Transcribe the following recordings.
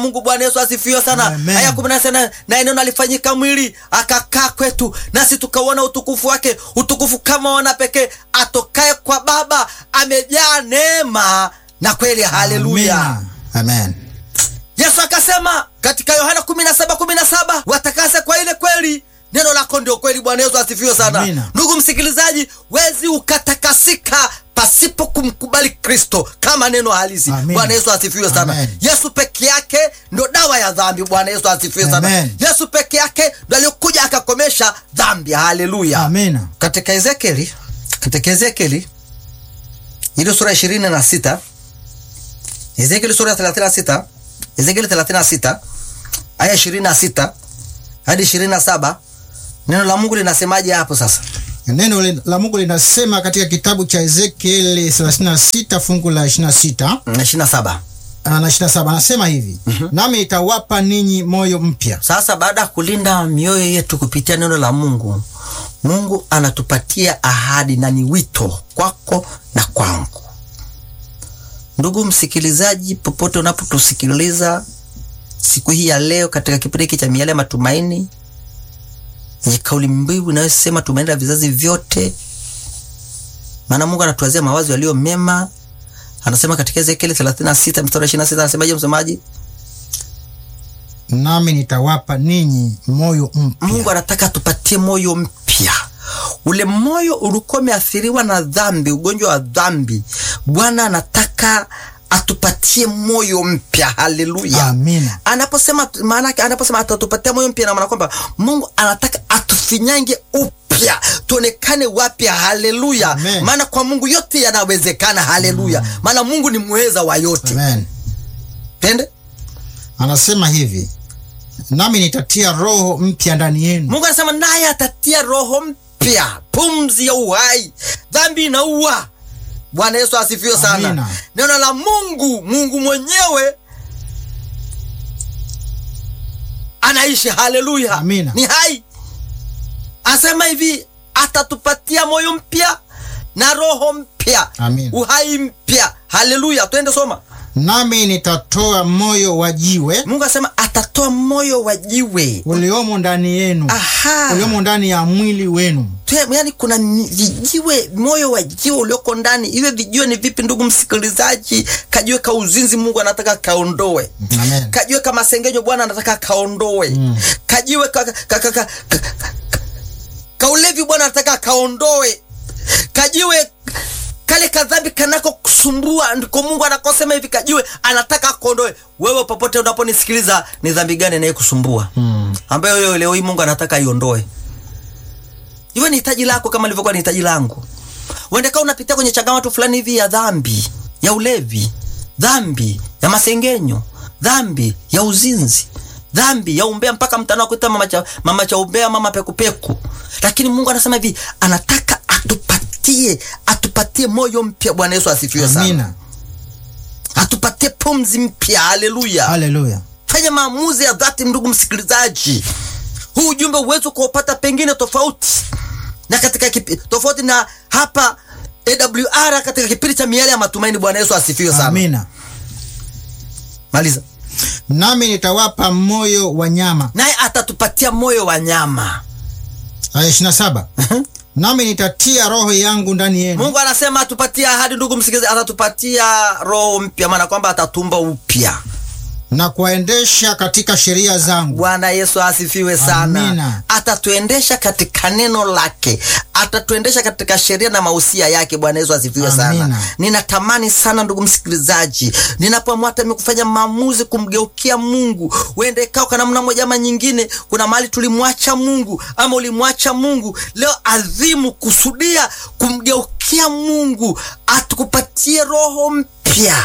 Mungu Bwana Yesu asifiwe sana. Amen. Aya kumi na sita naye neno alifanyika mwili akakaa kwetu, nasi tukauona utukufu wake, utukufu kama wana pekee atokaye kwa Baba, amejaa neema na kweli. Haleluya! Amina. Amen. Yesu akasema katika Yohana 17 17, watakase kwa ile kweli, neno lako ndio kweli. Bwana Yesu asifiwe sana. Amina. Ndugu msikilizaji, wezi ukatakasika pasipo kumkubali Kristo kama neno halisi. Amina. Bwana Yesu asifiwe sana. Amen. Yesu peke yake ndo dawa ya dhambi. Bwana Yesu asifiwe sana. Amen. Yesu peke yake ndo aliokuja akakomesha dhambi. Haleluya. Amina. Katika Ezekieli, katika Ezekieli ile sura ishirini na sita Ezekieli sura ya thelathini na sita Ezekieli thelathini na sita aya ishirini na sita hadi ishirini na saba neno la Mungu linasemaje hapo sasa? Neno li- la Mungu linasema katika kitabu cha Ezekieli 36 fungu la 26 na ishirini na saba na 27 anasema hivi, nami nitawapa ninyi moyo mpya. Sasa baada ya kulinda mioyo yetu kupitia neno la Mungu, Mungu anatupatia ahadi na ni wito kwako na kwangu. Ndugu msikilizaji, popote unapotusikiliza siku hii ya leo, katika kipindi hiki cha miale ya matumaini yenye kauli mbiu inayosema tumaini la vizazi vyote, maana Mungu anatuwazia mawazo yaliyo mema. Anasema katika Ezekieli 36 mstari wa 26, anasemaje msomaji? Nami nitawapa ninyi moyo mpya. Mungu anataka tupatie moyo mpya. Ule moyo ulikuwa umeathiriwa na dhambi, ugonjwa wa dhambi. Bwana anataka atupatie moyo mpya. Haleluya, Amina. Anaposema maana yake, anaposema atatupatia moyo mpya, na maana kwamba Mungu anataka atufinyange upya, tuonekane wapya. Haleluya, Amen. maana kwa Mungu yote yanawezekana. Haleluya, maana Mungu ni mweza wa yote. Amen. Tende Anasema hivi, nami nitatia roho mpya ndani yenu. Mungu anasema naye atatia roho mpya, pumzi ya uhai. Dhambi inaua. Bwana Yesu asifiwe sana. Amina. Neno la Mungu, Mungu mwenyewe anaishi. Haleluya, Amina. ni hai. Asema hivi, atatupatia moyo mpya na roho mpya, Amina. uhai mpya. Haleluya, twende soma. Nami nitatoa moyo wa jiwe Mungu asema atatoa moyo wa jiwe. uliomo ndani yenu, Aha. uliomo ndani ya mwili wenu. Tue- yani kuna ni- vijiwe moyo wa jiwe ulioko ndani. Iwe vijiwe ni vipi, ndugu msikilizaji? Kajiwe ka uzinzi Mungu anataka kaondoe. Amen. Kajiwe ka masengenyo Bwana anataka kaondoe. Kajiwe ka, ka, ka, ka, ka, ka, ka ulevi Bwana anataka kaondoe. Kajiwe kale kadhambi kanako kusumbua, ndiko Mungu anakosema hivi, kajiwe anataka kaondoe. Wewe popote unaponisikiliza, ni dhambi gani inayekusumbua ambayo leo leo hii Mungu anataka iondoe? Iwe ni hitaji lako kama lilivyokuwa ni hitaji langu. Uende kama unapitia kwenye changamoto fulani hivi ya dhambi, ya ulevi, dhambi ya masengenyo, dhambi ya uzinzi, dhambi ya umbea, mpaka mtandao kuita mama cha, mama cha umbea, mama pekupeku. Lakini Mungu anasema hivi, anataka atupatie, atupatie moyo mpya. Bwana Yesu asifiwe sana. Amina. Atupatie pumzi mpya. Haleluya. Haleluya. Fanya maamuzi ya dhati, ndugu msikilizaji. Huu ujumbe uweze kuupata pengine tofauti na katika kipi, tofauti na hapa AWR katika kipindi cha miale ya matumaini. Bwana Yesu asifiwe sana. Amina. Maliza. Nami nitawapa moyo wa nyama. Naye atatupatia moyo wa nyama. Aya 27. Nami nitatia roho yangu ndani yenu. Mungu anasema atupatie ahadi, ndugu msikilizaji, atatupatia roho mpya, maana kwamba atatumba upya. na kuwaendesha katika sheria zangu. Bwana Yesu asifiwe sana. Amina. Atatuendesha katika neno lake, atatuendesha katika sheria na mausia yake. Bwana Yesu asifiwe sana. Amina. Ninatamani sana ndugu msikilizaji, ninapoamua hata mimi kufanya maamuzi kumgeukia Mungu, uende kao kwa namna moja ama nyingine, kuna mahali tulimwacha Mungu ama ulimwacha Mungu, leo adhimu kusudia kumgeukia Mungu, atukupatie roho mpya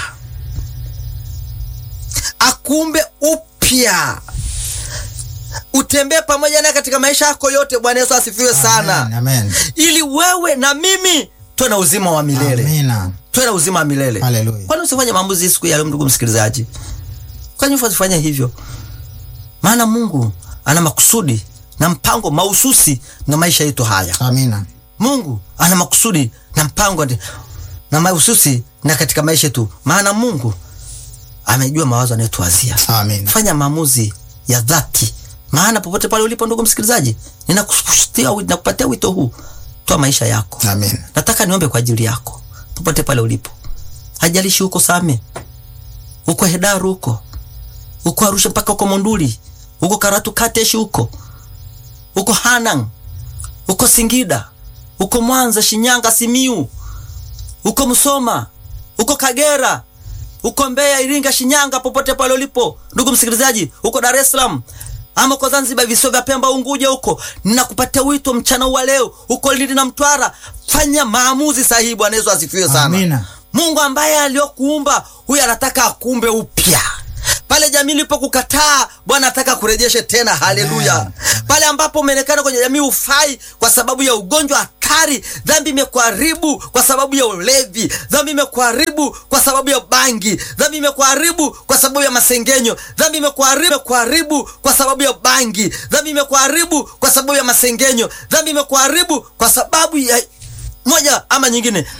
akuumbe upya utembee pamoja naye katika maisha yako yote. Bwana Yesu asifiwe sana, Amen, amen. ili wewe na mimi tuwe na uzima wa milele, Amina. tuwe na uzima wa milele. Haleluya. Kwani usifanye maamuzi siku ya leo, ndugu msikilizaji? Kwani usifanye hivyo? Maana Mungu ana makusudi na mpango mahususi na maisha yetu haya. Amina. Mungu ana makusudi na mpango na mahususi na katika maisha yetu, maana Mungu amejua mawazo anayotuwazia. Amen. Fanya maamuzi ya dhati, maana popote pale ulipo, ndugu msikilizaji, ninakupatia ninakupatia wito huu, toa maisha yako. Amen. Nataka niombe kwa ajili yako popote pale ulipo, hajalishi huko Same, huko Hedaru, huko huko Arusha, mpaka huko Monduli, huko Karatu Kateshi, huko huko Hanang, huko Singida, huko Mwanza, Shinyanga, Simiu, huko Musoma, huko Kagera, huko Mbeya, Iringa, Shinyanga, popote pale ulipo ndugu msikilizaji, huko Dar es Salaam ama uko Zanzibar, visiwa vya Pemba, Unguja, huko ninakupatia wito mchana wa leo, huko Lindi na Mtwara, fanya maamuzi sahihi. Bwana Yesu asifiwe sana. Amina. Mungu ambaye aliyokuumba huyu anataka akumbe upya pale jamii ilipokukataa Bwana anataka kurejeshe tena. Haleluya! Pale ambapo umeonekana kwenye jamii ufai kwa sababu ya ugonjwa hatari, dhambi imekuharibu kwa sababu ya ulevi, dhambi imekuharibu kwa sababu ya bangi, dhambi imekuharibu kwa sababu ya masengenyo, dhambi imekuharibu imekuharibu kwa sababu ya bangi, dhambi imekuharibu kwa sababu ya masengenyo, dhambi imekuharibu kwa sababu ya moja ama nyingine.